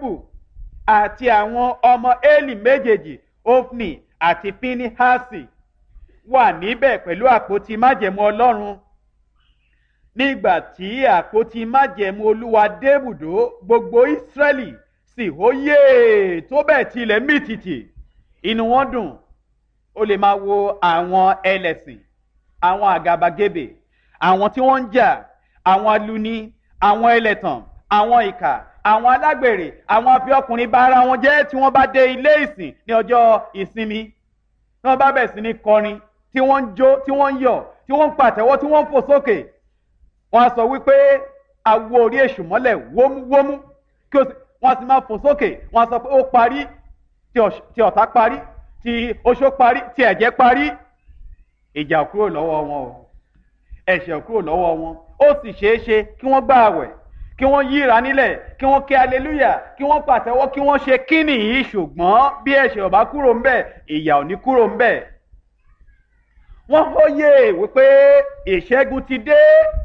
jákọ́bù àti àwọn ọmọ eli méjèèjì ofni àti pinihasi wà níbẹ̀ pẹ̀lú àpótí májẹ̀mú ọlọ́run nígbà tí àpótí májẹ̀mú olúwa débùdó gbogbo ìsírẹ́lì sì hóyè tó bẹ́ẹ̀ tilẹ̀ mìtìtì inú wọn dùn ó lè máa wo àwọn ẹlẹ́sìn àwọn àgàbàgebè àwọn tí wọ́n ń jà àwọn aluni àwọn ẹlẹ́tàn àwọn ìkà àwọn alágbèrè àwọn afi ọkùnrin bá ara wọn jẹ́ tí wọ́n bá dé ilé ìsìn ní ọjọ́ ìsinmi tí wọ́n bá bẹ̀ sí ní kọrin tí wọ́n ń jó tí wọ́n ń yọ̀ tí wọ́n ń pàtẹ́wọ́ tí wọ́n ń fò sókè wọ́n á sọ wípé awo orí èṣù mọ́lẹ̀ wómúwómú kí wọ́n sì máa fò sókè wọ́n á sọ pé ó parí tí ọ̀tá parí tí oṣó parí tí ẹ̀jẹ̀ parí ìjà kúrò lọ́wọ́ wọn o ẹ̀ṣẹ̀ kúrò lọ́wọ́ wọn ó sì ṣeé ṣe kí wọ́n gbà àwẹ̀ kí wọ́n yíra nílẹ̀ kí wọ́n kí aleluya kí wọ́n pàtẹ́wọ́ kí wọ́n ṣe kíni yìí ṣùgbọ́n bí ẹ̀ṣẹ̀ ọ̀bá kúrò ń bẹ̀ ìyà ò ní kúrò ń bẹ̀. wọ́n fọyé wípé ìṣẹ́gun ti dé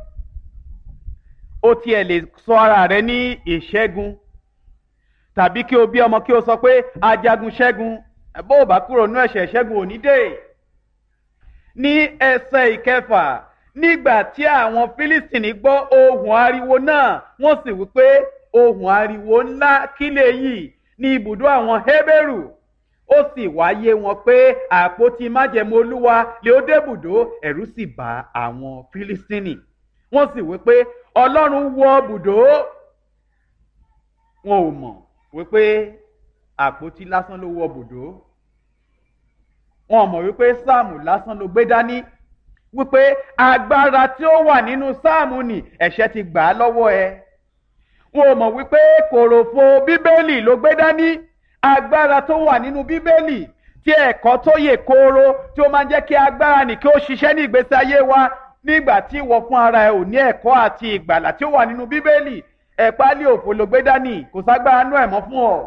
ó tiẹ̀ lè sọ ara rẹ ní ìṣẹ́gun tàbí kí o bí ọmọ kí o sọ pé ajagun ṣẹ́gun bó o bá kúrò nínú ẹ̀ṣẹ̀ ṣẹ́gun ò ní dé. ní ẹsẹ̀ ìkẹfà nígbà tí àwọn fílístìnì gbọ́ ohùn ariwo náà wọ́n sì wí pé ohùn ariwo ńlá kílẹ̀ yìí ní ibùdó àwọn hébérù ó sì wáyé wọn pé àpótí májẹ̀mú olúwa lè ó débùdó ẹ̀rú sì bá àwọn fílístìnì wọ́n sì wí pé ọlọ́run wọ bùdó wọn ò mọ̀ wípé àpótí lásán ló wọ bùdó wọn ò mọ̀ wípé sáàmù lásán ló gbé dání wípé agbára tí ó wà nínú sáàmù ni ẹ̀ṣẹ̀ ti gbà á lọ́wọ́ ẹ. wọn ò mọ̀ wípé kòròfo bíbélì ló gbé dání agbára tó wà nínú bíbélì tí ẹ̀kọ́ tó yè kooro tí ó máa ń jẹ́ kí agbára nì kí ó ṣiṣẹ́ ní ìgbésí ayé wa nígbà tí ìwọ fún ara ẹ ò ní ẹ̀kọ́ àti ìgbàlà tí ó wà nínú bíbélì ẹ̀pálí òfò ló gbé dání kò ságbára nú ẹ̀ mọ́ fún ọ.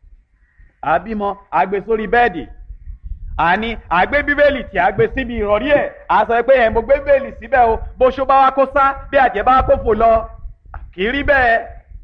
àbímọ àgbè sórí bẹ́ẹ̀dì àní àgbé bíbélì tí a gbé síbi ìrọ̀rí ẹ̀ a sọ pé ẹ̀ mo gbé bíbélì síbẹ̀ o bó ṣó bá wa kó sá bí àjẹ́ bá kó fò lọ kì í rí bẹ́ẹ̀.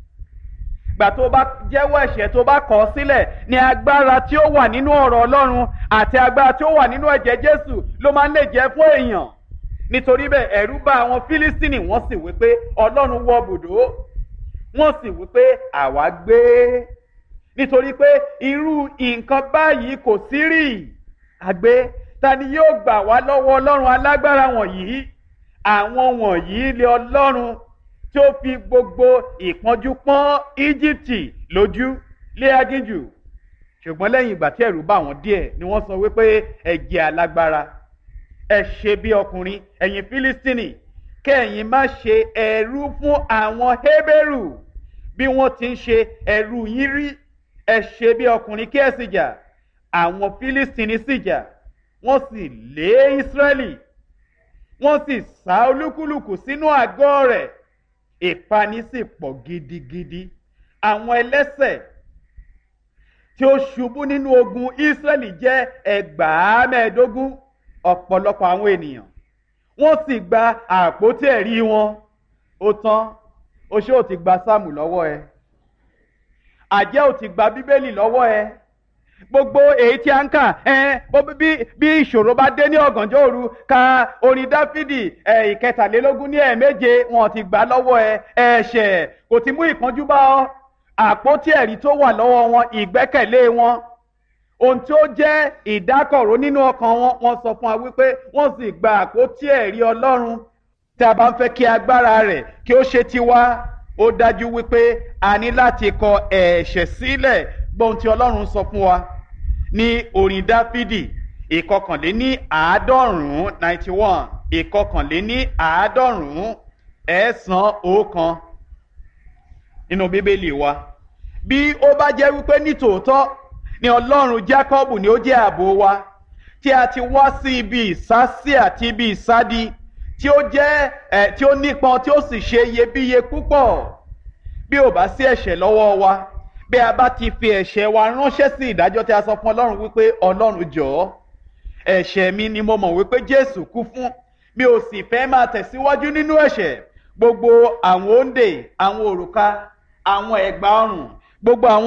gbà tó bá jẹ́wọ́ ẹ̀ṣẹ̀ tó bá kọ̀ ọ́ sílẹ̀ ni agbára tí ó wà nínú ọ̀rọ̀ ọlọ́run àti agbára tí ó wà nínú ẹ̀jẹ̀ jésù ló máa ń lè jẹ́ fún èèyàn. nítorí bẹ́ẹ̀ ẹ̀rú bá àwọn fílístìnì wọ́n sì wí pé ọlọ́run wọ bùdó wọ́n sì wí pé àwa gbé nítorí pé irú nǹkan báyìí kò sí rí àgbé ta ni yóò gbà wá lọ́wọ́ ọlọ́run alágbára wọ̀nyí àwọn wọ̀nyí lé ọlọ́run tí ó fi gbogbo ìpọ́njú pọ́n íjíbítì lójú lé agínjù ṣùgbọ́n lẹ́yìn ìgbà tí ẹ̀rù bá wọn díẹ̀ ni wọ́n sọ wípé ẹ jẹ́ alágbára ẹ ṣe bí ọkùnrin ẹ̀yin fílístínì kẹ́yìn má ṣe ẹ̀rú fún àwọn hébérù bí wọ́n ti ń ṣe ẹ̀rú yín rí ẹ ṣe bí ọkùnrin kí ẹ sì jà àwọn fílístìnì sì jà wọ́n sì lé ísírẹ́lì wọ́n sì sá olúkúlùkù sínú àgọ́ rẹ̀ ìpani sì pọ̀ gidigidi àwọn ẹlẹ́sẹ̀ tí ó ṣubú nínú ogun ísírẹ́lì jẹ́ ẹgbàá mẹ́ẹ̀ẹ́dógún ọ̀pọ̀lọpọ̀ àwọn ènìyàn wọ́n sì gba àpótí ẹ̀rí wọn ó tán ó ṣé ò ti gba sáàmù lọ́wọ́ ẹ àjẹ́ ò ti gba bíbélì lọ́wọ́ ẹ gbogbo èyí tí a ń kà bí bí ìṣòro bá dé ní ọ̀gànjọ́ òru ka orin dáfídì ìkẹtàlélógún ní ẹ̀ẹ̀méje wọn ti gbà lọ́wọ́ ẹ ẹ̀ṣẹ̀ kò ti mú ìpọ́njú bá ọ àpótí ẹ̀rí tó wà lọ́wọ́ wọn ìgbẹ́kẹ̀lé wọn ohun tí ó jẹ́ ìdákọ̀ró nínú ọkàn wọn wọ́n sọ fún wa wípé wọ́n sì gba àpótí ẹ̀rí ọlọ́run tí a bá ń fẹ́ kí agbára rẹ̀ kí ó ṣe tiwa ó dájú wípé a ní láti kọ ẹ̀ṣẹ̀ sílẹ̀ gbọ́n tí ọlọ́run sọ fún wa ní orin dáfídì ìkọkànléní àádọ́rùn-ún ninety one ìkọkànléní àádọ́rùn-ún ẹ̀ẹ́sán ọ̀kan nínú bíbélì wa bí ó bá jẹ́ wípé nítòótọ́ ni ọlọ́run jákọ́bù ni ó jẹ́ ààbò wa tí a ti wá sí ibi ìsásí àti ibi ìsádi tí ó jẹ́ ẹ̀ tí ó nípọn tí ó sì ṣe iyebíye púpọ̀ bí ò bá sí ẹ̀ṣẹ̀ lọ́wọ́ wa bí a bá ti fi ẹ̀ṣẹ̀ wa ránṣẹ́ sí ìdájọ́ tí a sọ fún ọlọ́run wípé ọlọ́run jọ̀ọ́ ẹ̀ṣẹ̀ mi ni mo mọ̀ wípé jésù kú fún mi ò sì fẹ́ máa tẹ̀síwájú nínú ẹ̀ṣẹ̀ gbogbo àwọn òǹdè àwọn òrùka àwọn ẹ̀gbà ọrùn gbogbo àwọn.